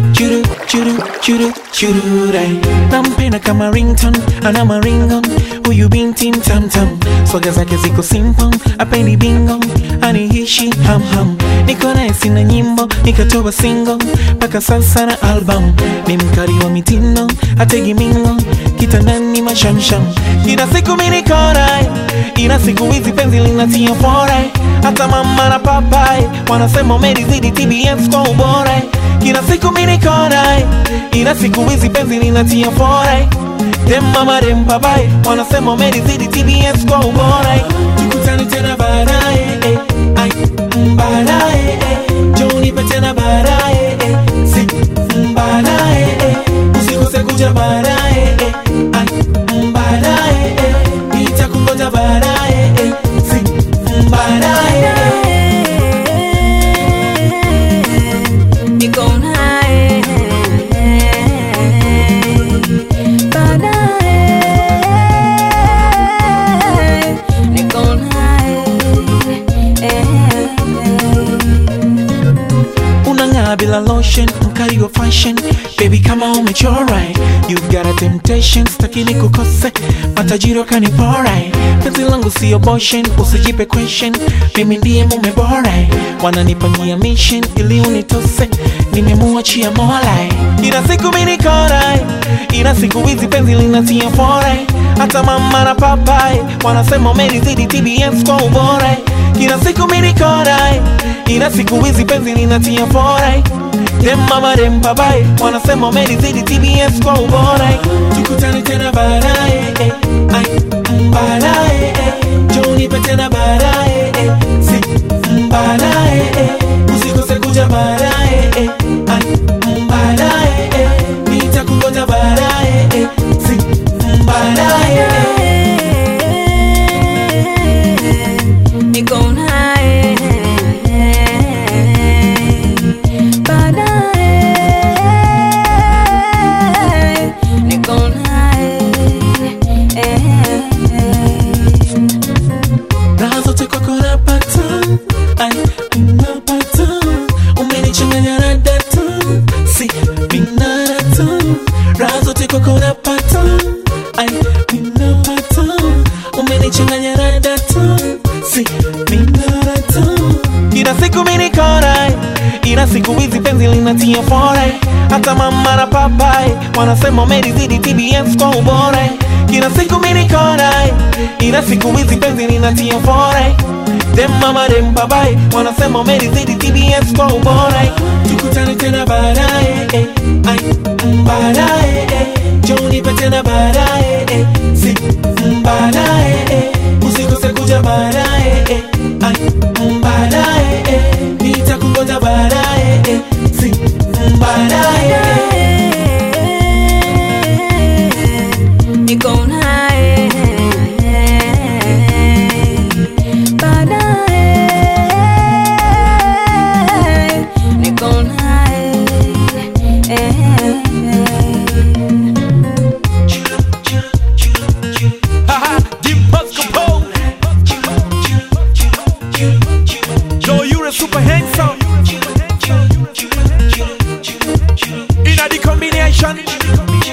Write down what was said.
churu churu churu churu dai nampenda kama rington ana maringo huyu binti mtamtam swaga zake ziko simple apendi bingo anihishi hamham niko naye sina nyimbo nikatoa single mpaka sasa na album ni mkali wa mitindo ategi mingo kitandani mashamsham ina siku minikorai ina siku hizi penzi linatia forai hata mama na papai wanasema umelizidi tbs kwa ubora kila siku minikorai ina siku hizi penzi linatia forai dem mama dem papai wanasema umelizidi tbs kwa ubora tukutane tena baadaye eh, ai, mm, baadaye eh, njoo nipe tena baadaye eh, si mm, baadaye eh, usikose kuja baadaye eh, ai, mm, baadaye eh, nitakungoja baadaye eh, si mm, baadaye eh. Niko naye baadaye, niko naye unang'aa bila lotion mkali wa fashion baby kama umechora you've got a temptation stakini kukose matajiri wakanipora penzi langu sio boshen usijipe question mimi ndiye mume bora wananipangia mission ili unitose nimemuachia mola ina siku minikora ina siku hizi penzi linatia fora hata mama na papai wanasema umelizidi tbs kwa ubora kila siku minikorai ina siku hizi penzi linatia forai dem mama dem papai wanasema umelizidi tbs kwa ubora tukutane tena baadaye eh, ai, mm, baadaye eh, njoo nipe tena baadaye eh, si mm, baadaye eh, usikose kuja baadaye eh, ai, mm, baadaye eh, nitakungoja baadaye eh, si mm, baadaye eh. niko naye baadaye, niko naye raha zote kwako napata ai ninapata umenichanganya na data si minarata raha zote kwako napata ai ninapata umenichanganya na data si minarata ina siku minikorai ina siku hizi penzi linatia forai hata mama na papai wanasema umelizidi tbs kwa ubora kila siku minikorai ina siku hizi penzi linatia forai dem mama dem papai wanasema umelizidi tbs kwa ubora tukutane tena baadaye eh, ai mm, baadaye eh, njoo nipe tena baadaye eh, si mm, baadaye eh, usikose kuja baadaye eh, ai mm, baadaye eh, nitakungoja baadaye eh, si mm, baadaye eh. niko naye baadaye, niko naye Haha, Dimples Kapoor. Yo, you're a super handsome. In a the combination.